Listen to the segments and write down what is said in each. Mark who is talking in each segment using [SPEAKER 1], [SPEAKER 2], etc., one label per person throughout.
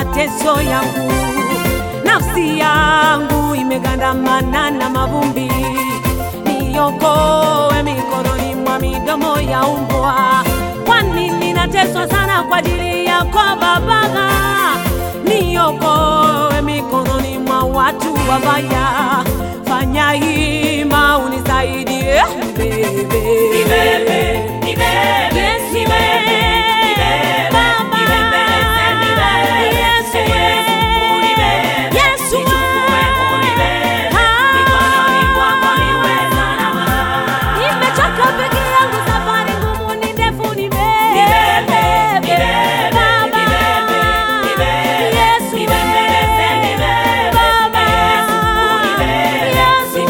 [SPEAKER 1] mateso yangu, nafsi yangu imegandamana na mavumbi, niokoe mikononi mwa midomo ya mbwa. Kwani ninateswa sana kwa ajili yako Baba, niokoe mikononi mwa watu wabaya. Fanya hima unisaidie, nibebe, Yesu, Baba, Yesu, Yesu, nimechoka peke yangu, safari ngumu ni ndefu, nibebe, Baba, Yesu, Baba, Yesu,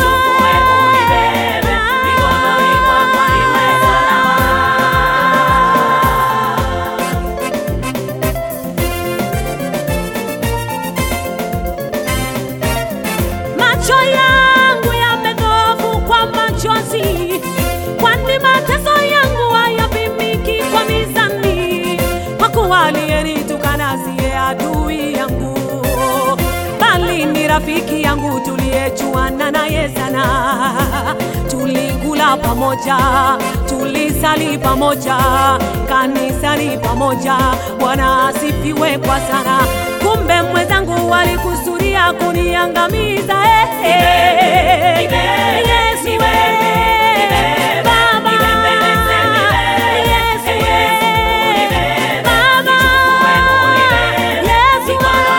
[SPEAKER 1] Macho yangu yamedhofu kwa machozi, kwani mateso yangu hayapimiki kwa mizani. Kwa kuwa aliyenitukana siye adui yangu, bali ni rafiki yangu tuliyejuana naye sana. Tulikula pamoja, tulisali pamoja, kanisani pamoja. Bwana asifiwe kwa sana. Kumbe mwenzangu walikusudia kuniangamiza. eh, eh. Yesu, eh, Baba, Yesu, eh, Baba, Yesu,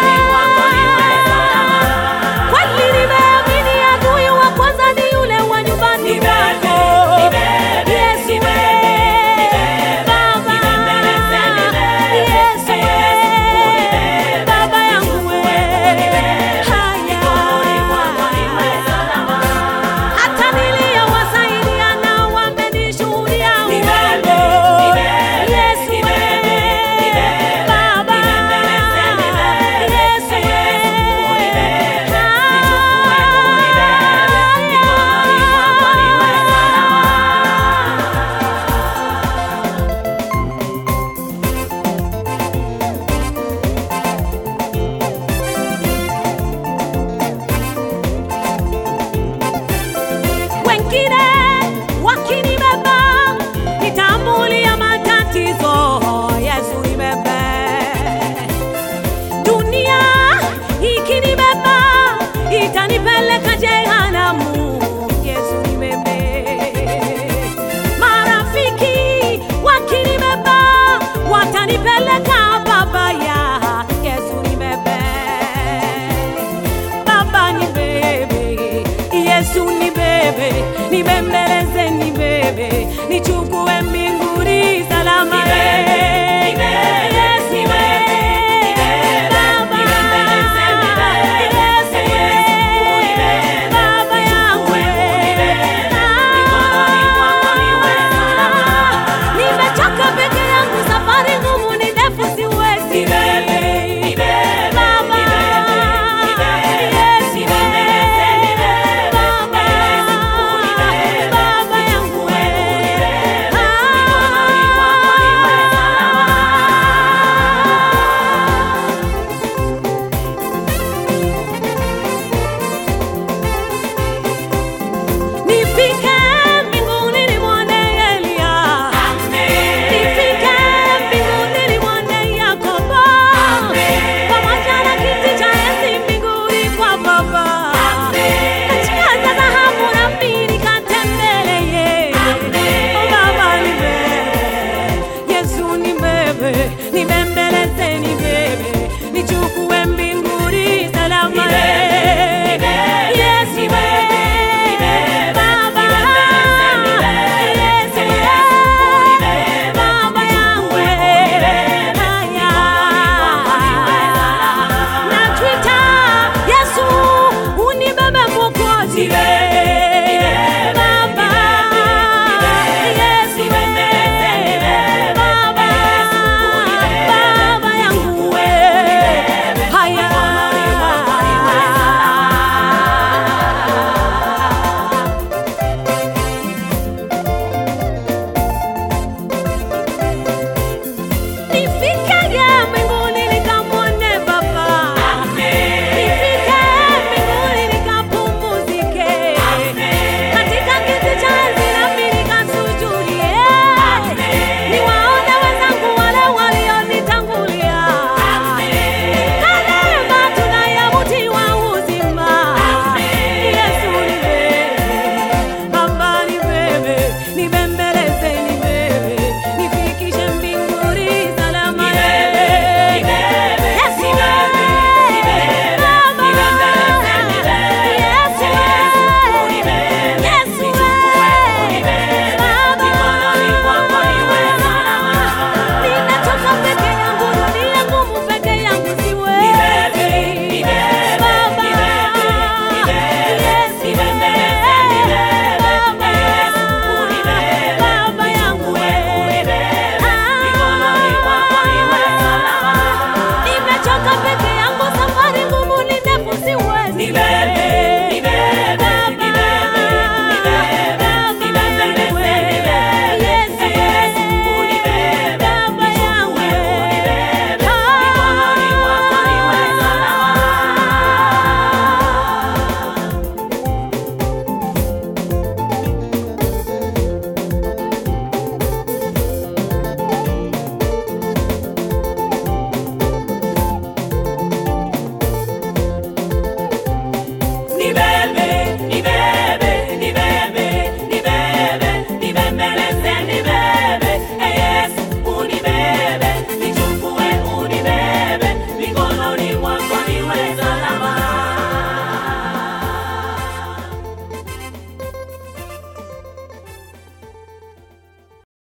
[SPEAKER 1] kweli nimeamini adui wa kwanza ni yule wa nyumbani mwako. Yesu, Baba, Yesu, Baba yangu haya hata niliyowasaidia nao wamenishuhudia uongo. Yesu, Baba, Yesu, wengine wakinibeba nitambulia matatizo. Yesu nibebe, dunia ikinibeba itanipeleka jehanamu. Yesu nibebe, marafiki wakinibeba watanipeleka babaya. Yesu nibebe Baba ni bebe, Yesu ni bebe, nibembeleze ni bebe, nichukue mbinguni salama. eh. Yesu eh, Baba, Yesu eh, Baba yangu eh. Ah, nimechoka peke yangu, safari ngumu ni ndefu, siwezi. Baba, Yesu eh, Baba, Baba yangu eh. Ah. nifike